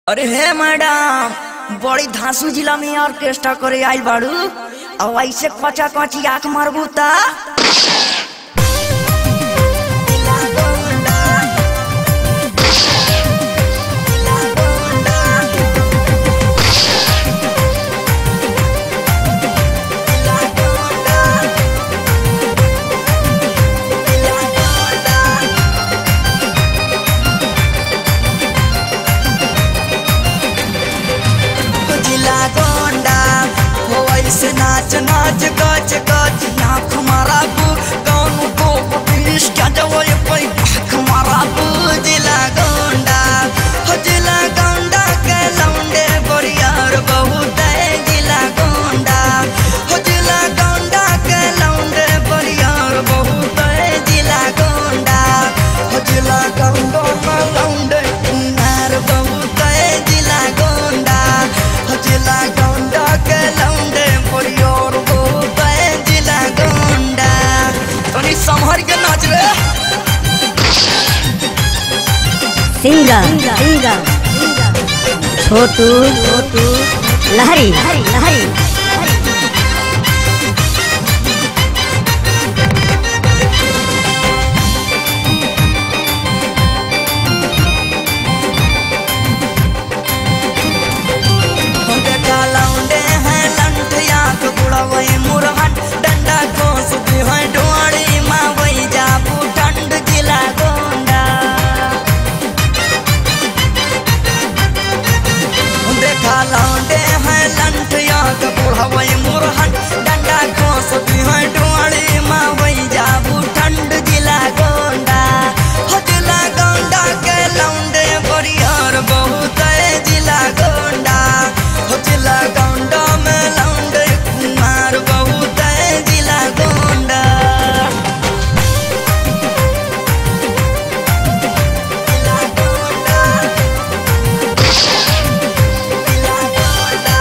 अरे हे मैडम बड़ी धांसू जिला में ऑर्केस्ट्रा करे आइल बाड़ू और ऐसे कचा कची आंख मारबू ता जिला गोंडा हो ऐसे नाच नाच गच गच आंख माराबू कौन को पुलिस क्या जवल पे आंख माराबू जिला गोंडा हो जिला गोंडा के लौंडे बरियार बहुत है जिला गोंडा हो जिला गोंडा के लौंडे बरियार बहुत है जिला गोंडा हो जिला गोंडा के लौंडे नार बहुत है जिला गोंडा हो जिला गोंडा के लौंडे बरियार बहुत है जिला गोंडा तनी संभर के नाच रे सिंगर सिंगर छोटू छोटू लहरी लहरी देखा लौंडे हैं लंठिया के बुढ़वे मुरहन डंडा खोस भी है डोड़ी माँ वही जाबू ठंड जिला गोंडा देखा लौंडे हैं लंठिया के बुढ़वे मुरहन डंडा खोस भी है डोड़ी माँ वही जाबू ठंड जिला गोंडा हो जिला गोंडा के लौंडे बरियार बहुत है जिला गोंडा हो जिला गोंडा में लौंडे कुमार बहुत है जिला गोंडा जिला गोंडा जिला गोंडा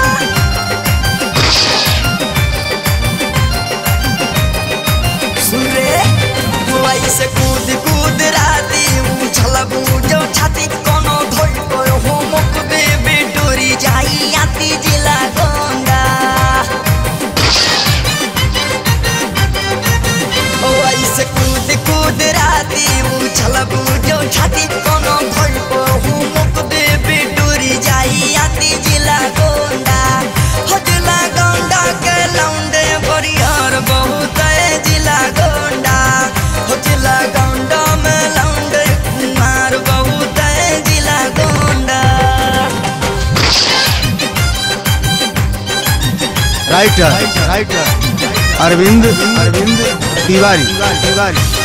सुन रे हुआई से कूद कूद राती उछल बूझो छाती कोनो धोई गयो हो मुक दे बिटोरी जाई आती जिला गोंडा हुआई से कूद कूद राती उछल बूझो छाती कोनो धोई गयो हो मुक दे बिटोरी जाई आती जिला गोंडा हो जिला गोंडा के लौंडे बरियार बहुत है जिला गोंडा हो जिला गोंडा में लौंडे कुमार बहुत है जिला गोंडा राइटर राइटर अरविंद अरविंद तिवारी तिवारी